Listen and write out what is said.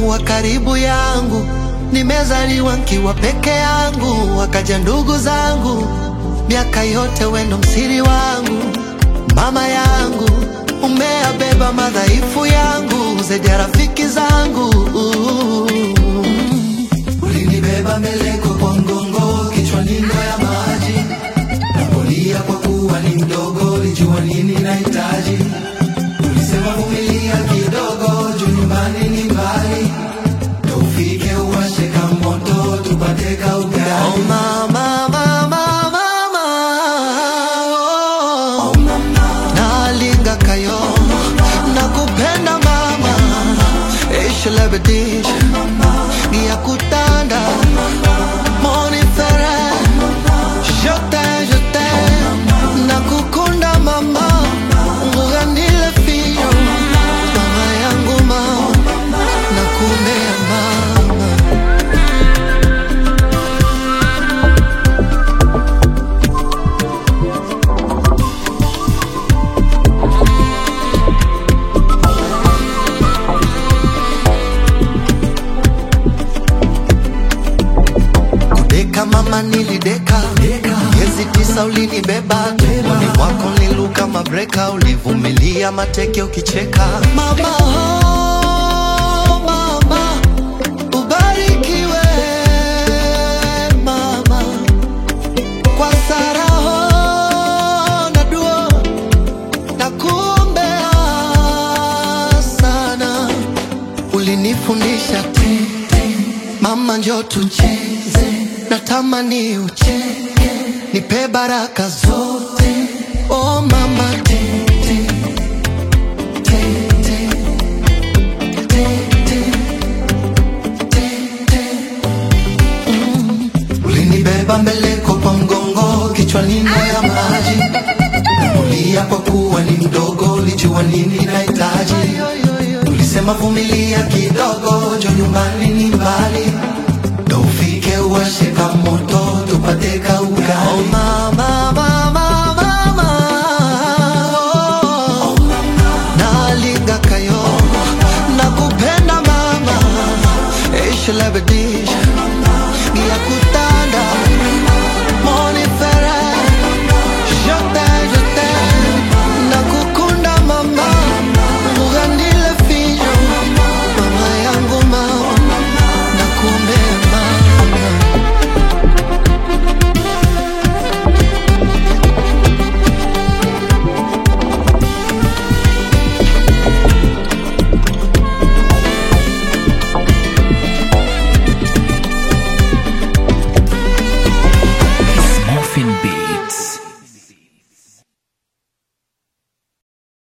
kuwa karibu yangu. Nimezaliwa nkiwa peke yangu, wakaja ndugu zangu, miaka yote wendo msiri wangu, mama yangu, umeabeba madhaifu yangu zaidi ya rafiki zangu. Ulinibeba meleko kwa mgongo, kichwani ndoo ya maji, napolia kwa kuwa ni mdogo, lijua nini nahitaji. Ulisema vumilia kidogo, juu nyumbani ni mbali, ndo ufike uwashe ka moto, tupate ka ugali. Oh mama, mama, mama, oh. nalinga kayo nakupenda mama ishelebedish ngiyakutanda monifere jote jote nakukunda mama nguganile fiyo mama yangu mama nakumbea mama Kudeka mama nilideka miezi tisa ulinibeba tumboni mwako niluka mabreka ulivumilia mateke ukicheka mama oh, mama ubarikiwe mama kwa saraho na duo na kuombea sana ulinifundisha tete mama njo tucheze natamani ucheke nipe baraka zote oh mama tete tete tete tete Mm. ulinibeba mbeleko kwa mgongo kichwani ndoo ya maji nakulia kwa kuwa ni mdogo ulijua nini nahitaji ulisema vumilia kidogo jo nyumbani ni mbali ndo ufike uwashe ka moto tupate ka ugali